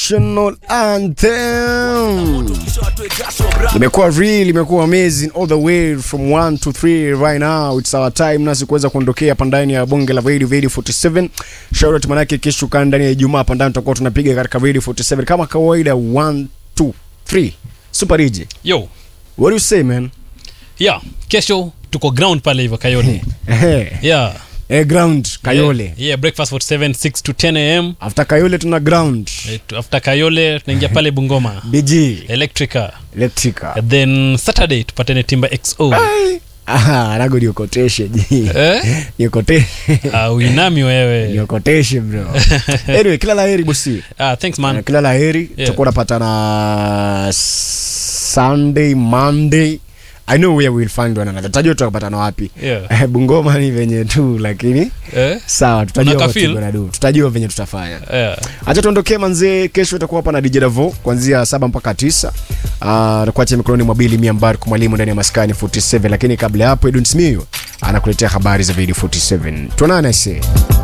national anthem imekuwa real imekuwa amazing all the way from 1 to 3 right now it's our time nasi kuweza kuondokea hapa ndani ya bonge la radio radio 47 shout out manake kesho kaa ndani ya ijumaa hapa ndani tutakuwa tunapiga katika radio 47 kama kawaida 1 2 3 super DJ yo what do you say man yeah kesho tuko ground pale hivyo kayole eh yeah eh, ground kayole yeah, yeah breakfast 47 6 to 10 am after kayole tuna ground Eh, tu- after kayole tunaingia pale bungoma bg electrica electrica And then saturday tupatane timba xo Ai. Aha, nago niokoteshe ji eh? niokoteshe uh, uinami wewe niokoteshe bro anyway kila la heri bosi uh, thanks man kila la heri tutakuwa unapatana sunday monday i know where we'll find one another tajua tutapatana wapi Yeah. bungoma ni venye tu lakini eh? sawa tutajua Unaka what feel? we're gonna do. tutajua venye tutafanya yeah. acha tuondokee manzee kesho utakuwa hapa na dj davo kuanzia saba mpaka tisa uh, nakuacha mikononi mwa bili miambar kwa mwalimu ndani ya maskani 47 lakini kabla ya hapo edun smio anakuletea habari za video 47 tuonane see